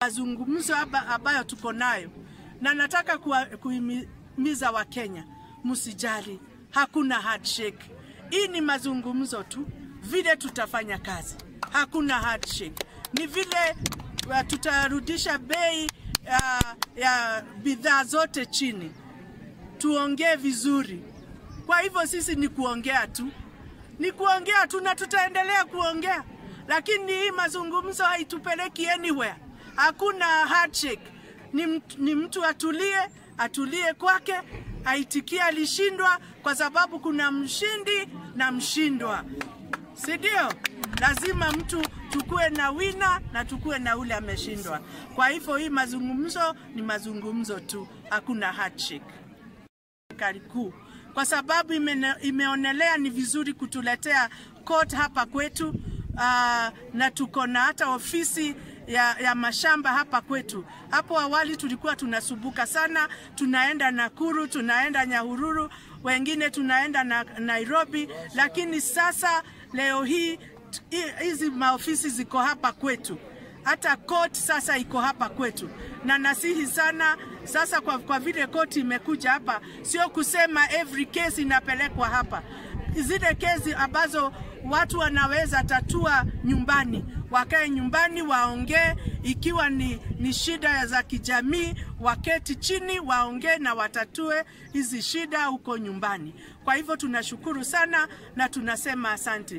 mazungumzo hapa ambayo tuko nayo, na nataka kuhimiza Wakenya msijali, hakuna handshake. Hii ni mazungumzo tu, vile tutafanya kazi, hakuna handshake. Ni vile uh, tutarudisha bei uh, ya bidhaa zote chini, tuongee vizuri. Kwa hivyo sisi ni kuongea tu, ni kuongea tu, na tutaendelea kuongea, lakini hii mazungumzo haitupeleki anywhere. Hakuna handshake. Ni, mtu, ni mtu atulie, atulie kwake, aitikie alishindwa, kwa sababu kuna mshindi na mshindwa, si ndio? Lazima mtu tukue na wina na tukue na ule ameshindwa. Kwa hivyo hii mazungumzo ni mazungumzo tu, hakuna handshake. Serikali kuu kwa sababu ime, imeonelea ni vizuri kutuletea court hapa kwetu uh, na tuko na hata ofisi ya, ya mashamba hapa kwetu. Hapo awali tulikuwa tunasumbuka sana, tunaenda Nakuru, tunaenda Nyahururu, wengine tunaenda na Nairobi, lakini sasa leo hii hizi maofisi ziko hapa kwetu hata court sasa iko hapa kwetu, na nasihi sana sasa, kwa, kwa vile koti imekuja hapa, sio kusema every case inapelekwa hapa. Zile kesi ambazo watu wanaweza tatua nyumbani, wakae nyumbani waongee. Ikiwa ni, ni shida za kijamii, waketi chini waongee na watatue hizi shida huko nyumbani. Kwa hivyo tunashukuru sana na tunasema asante.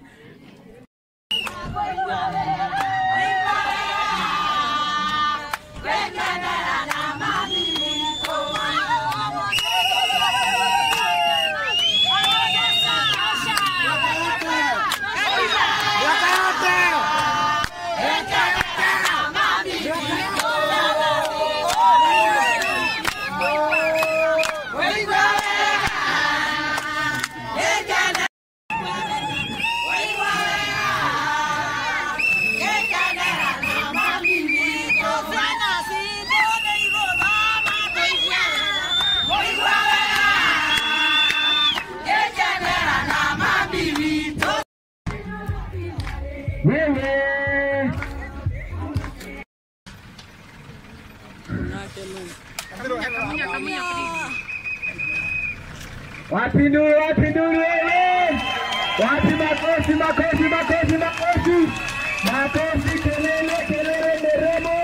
Wapi nduru, wapi nduru wewe? Wapi makofi, makofi, makofi, makofi. Makofi, kelele, kelele, nderemo.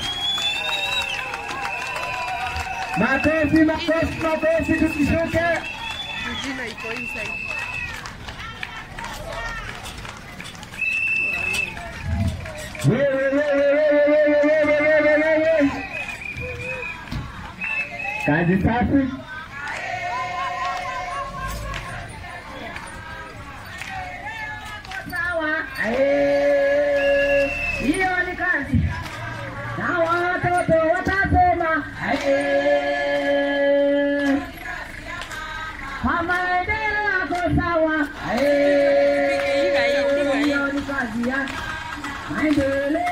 Makofi, makofi, makofi, tukishuke. Jina iko inside. Wewe, wewe, wewe, wewe, wewe, wewe, wewe. Kazi safi. Sawa. Eh, hiyo ni kazi. Na watoto watasoma. Eh, kwa maendeleo yako sawa. Eh, hiyo ni kazi ya maendeleo.